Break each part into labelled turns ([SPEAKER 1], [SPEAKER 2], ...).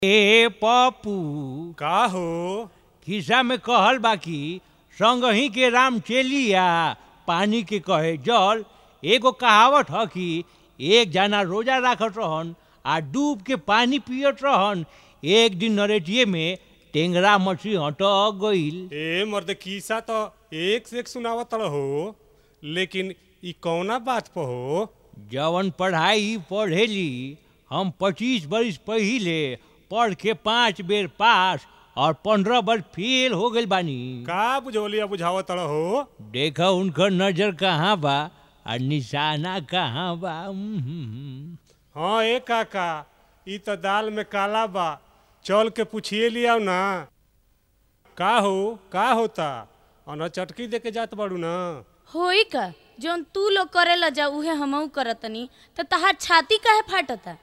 [SPEAKER 1] ए पप्पू
[SPEAKER 2] का हो
[SPEAKER 1] खिस्सा में कहल बाकी संगही के राम चेलिया पानी के कहे जल एगो कहावत ह कि एक जना रोजा राखत रहन आ डूब के पानी पियत रहन एक दिन नरेटिए में टेंगरा मछली हटक गईल
[SPEAKER 2] ए मर्द किस्सा तो एक से एक सुनावत हो लेकिन ई कौना बात पर हो
[SPEAKER 1] जवन पढ़ाई पढ़ेली हम पच्चीस बरिस पहिले पढ़ के पाँच बेर पास और पंद्रह बार फेल हो गइल बानी
[SPEAKER 2] का बुझौलिया बुझावत हो
[SPEAKER 1] देखा उनकर नजर कहाँ बा और निशाना कहाँ बा उम्म।
[SPEAKER 2] हाँ ए काका ई तो दाल में काला बा चल के पूछिए लिया ना का हो का होता अन चटकी दे के जात बाड़ू ना
[SPEAKER 3] होई का जौन तू लोग करेला जा उहे हमहू करतनी त तहार छाती काहे फाटता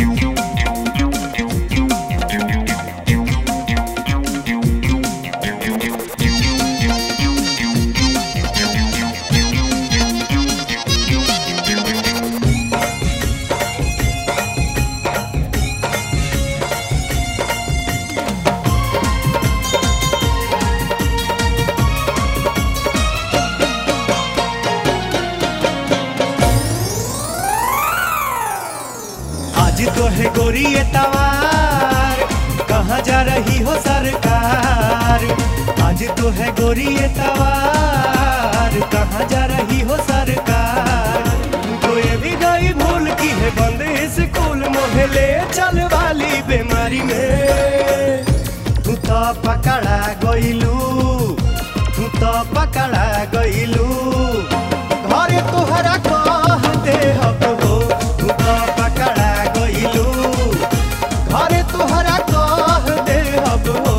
[SPEAKER 4] आज तो है गोरी ये तवार कहाँ जा रही हो सरकार आज तो है गोरी ये तवार कहाँ जा रही हो सरकार तो ये भी गई भूल की है बंद स्कूल मोहे ले चल वाली बीमारी में तू तो पकड़ा गईलू तू तो पकड़ा गईलू घरे तोहरा कह दे हब हो तू तो पकड़ा गईलू घरे तोहरा कह दे हब हो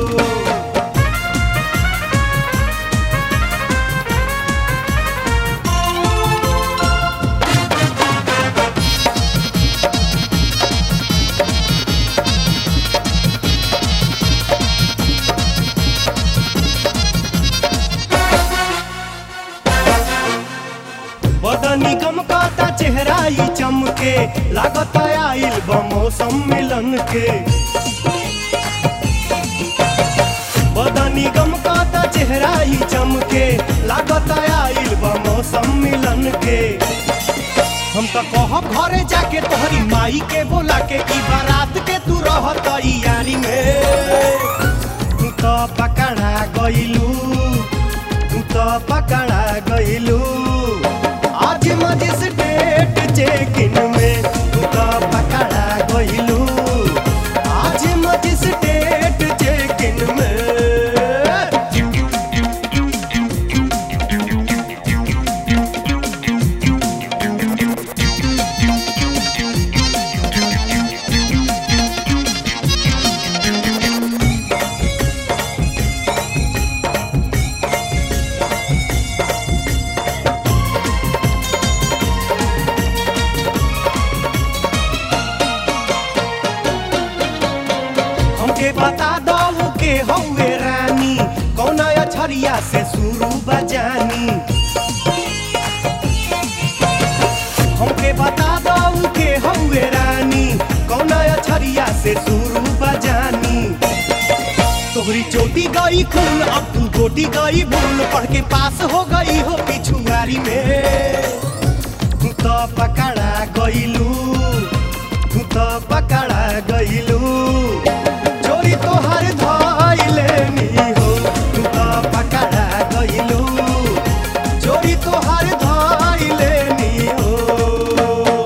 [SPEAKER 4] बदनी गम काता चेहरा ही चमके लागत आइल बमौसम मिलन के बदनी गम काता चेहरा ही चमके लागत आइल बमौसम मिलन के हम तो कहब घरे जाके तोहरी माई के बोला के की बारात के तू रहत यारी में तू तो पकड़ा गईलू तू तो पकड़ा गईलू आज मजिस्ट्रेट चेकिन में तू तो पकड़ा गईलू आज मजिस्ट्रेट चेकिन में हमके बता दो के हौवे रानी कौन अछरिया से शुरू बजानी हमके बता दो के हौवे रानी कौन अछरिया से शुरू बजानी तोहरी चोटी गई खून अब तू गोटी गई भूल पढ़ के पास हो गई हो पिछुआरी में तू तो पकड़ा गईलू तू तो पकड़ा गईलू चोरी तोहर धइले नी हो तू तो पकड़ा गईलू चोरी तोहर धइले नी हो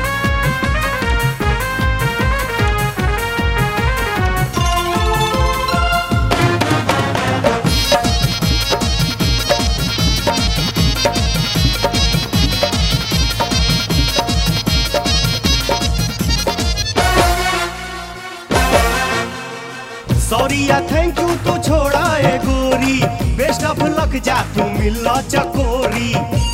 [SPEAKER 4] सॉरी या थैंक यू तो छोड़ा ए गोरी बेस्ट ऑफ लक जा तू मिला चकोरी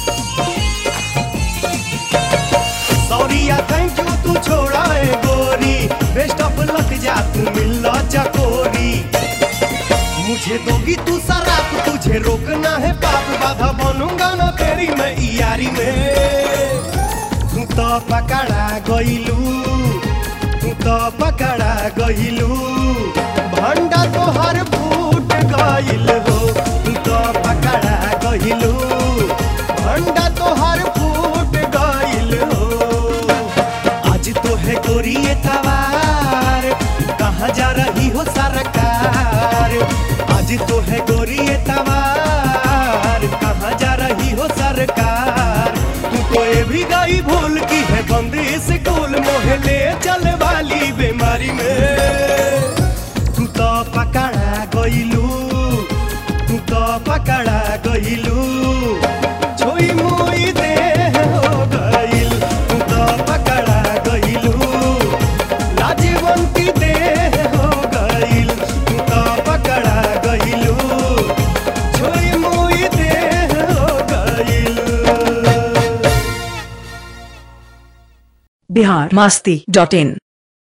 [SPEAKER 4] सॉरी या थैंक यू तू छोड़ा ए गोरी बेस्ट ऑफ लक जा तू मिला चकोरी मुझे दोगी तू शराब तुझे रोकना है पाप बाधा बनूंगा ना तेरी मैं यारी में तू तो पकड़ा गईलू तू तो पकड़ा गइलू भंडा तोहर फूट गइल हो तू तो पकड़ा गइलू भंडा तोहर फूट गइल हो आज तो है गोरिए तवार कहाँ जा रही हो सरकार आज तो है गोरिए तवार कहाँ जा रही हो सरकार तू तो ये भी गई भूल की है बंदी स्कूल मोहे ले चल वाली बीमारी में तू तो पकड़ा गइलू तू तो पकड़ा गइलू छोई मोई दे हो गइल तू तो पकड़ा गइलू लाजवंती दे हो गइल तू तो पकड़ा गइलू छोई मोई दे हो गइल
[SPEAKER 5] बिहार मास्ती डॉट इन